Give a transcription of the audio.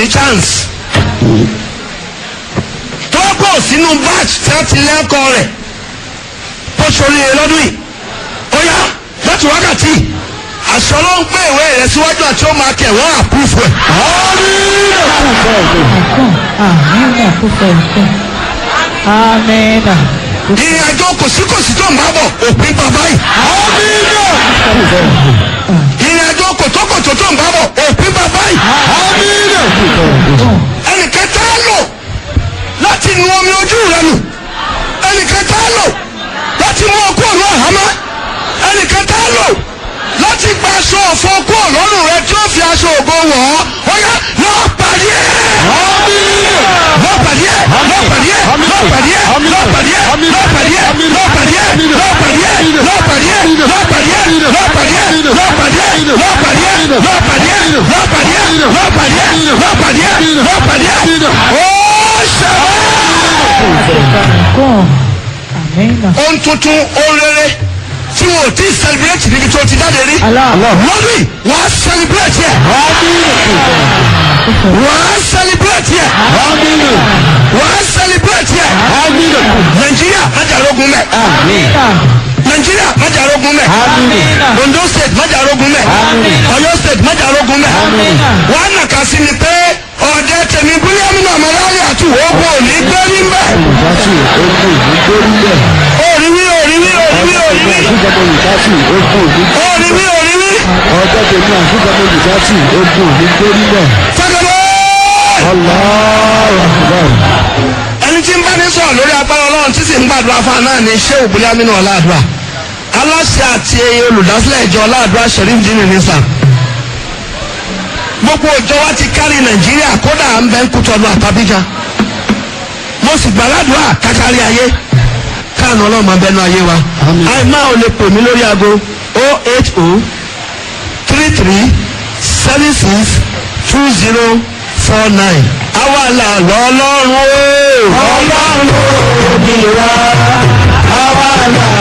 ní chance tó pọ̀ sínú batch tí wọ́n ti lẹ́kọ̀ọ́ rẹ̀ tó ṣoríire lọ́dún yìí ó yá láti wákàtí àṣọ ló ń pè ìwé rẹ̀ síwájú àti ó máa kẹ̀ wọ́n àpúfù ẹ̀. Amina kúfẹ̀ẹ́fẹ̀. Amina. ìrìn àjò kòsíkòsí tó ń bá bọ̀ òpin bàbá yìí. ìrìn àjò kòtókòtó tó ń bá bọ̀ òpin bàbá yìí. ẹnìkan tá a lò láti nu omi ojú rẹ nù ẹnìkan tá a lò láti mú ọkọ ọ̀nà àhámá ẹnìkan tá a lò láti gba aṣọ ọ̀fọ̀ ọkọ ọ̀lọ́run rẹ tí ó fi aṣọ ògo wọ̀ ọ́ ó yá lọ́ọ́ pàdé ẹ̀ lọ́ọ́ pàdé ẹ̀ lọ́ọ́ pàdé ẹ̀ lọ́ọ́ pàdé ẹ̀ lọ́ọ́ pàdé ẹ̀ lọ́ọ́ pàdé ẹ̀ lọ́ọ́ pàdé ẹ̀ lọ́ọ́ pàdé ẹ̀ lọ́ọ́ pàdé ẹ̀ lọ́ọ́ pàdé ẹ̀ lọ́ọ́ pàdé ẹ̀ lọ́ọ́ pàdé ẹ̀ lọ́ọ́ pàdé ẹ̀ lọ́ọ́ pàdé ẹ̀ lọ́ọ́ pàdé ẹ̀ lọ́ọ́ pàdé ẹ̀ lọ́ọ́ pàdé ẹ̀ lọ́ọ́ pàdé ẹ̀ ó ṣẹlẹ̀ Kún. Amina. ohun tuntun ohun rere tí wọn ò tí ì celebrate níbi tó ti jáde rí. Allah. lọ́dún yìí wọ́n á celebrate yẹ. wọ́n á celebrate yẹ. wọ́n á celebrate yẹ. nàìjíríà májàrógun mẹ́. Amina. nàìjíríà májàrógun mẹ́. Amina. ondo state májàrógun mẹ́. ọ̀yọ́ state májàrógun mẹ́. Amina. wọ́n á nàka sí ni pé ọ̀dẹ tèmi bílíọ̀nù náà mọ̀láyà àti wọ́pọ̀ òní gbẹ́rí mbẹ́. òrìwí òrìwí òrìwí òrìwí òrìwí òrìwí. ọjọ́ tèmi àfihàn olùdásí ogun òní gbórí náà fẹ́kẹ̀lẹ́. ọlọ́ọ̀rọ̀ ẹni tí ń bá ní sọ̀rọ̀ lórí agbára ọlọ́run tí sì ń gbàdúrà fún àná ní ṣé òbúlé amínú ọ̀làdúrà aláṣẹ àti olùdásílẹ̀ ìjọ ọ̀làdúrà sheriff dini nisa gbogbo ìjọ wa ti kárí nàìjíríà kódà à ń bẹ́ ń kútọ́nu àtàbíjà mo sì gbàládùá kákárí ayé káànù ọlọ́run máa bẹnu ayé wa Àmín. àìmá ò lè pè mí lórí aago o eight o three three seven six two zero four nine àwa là lọ́lọ́run o. ọlọ́run ò ní wá àwa là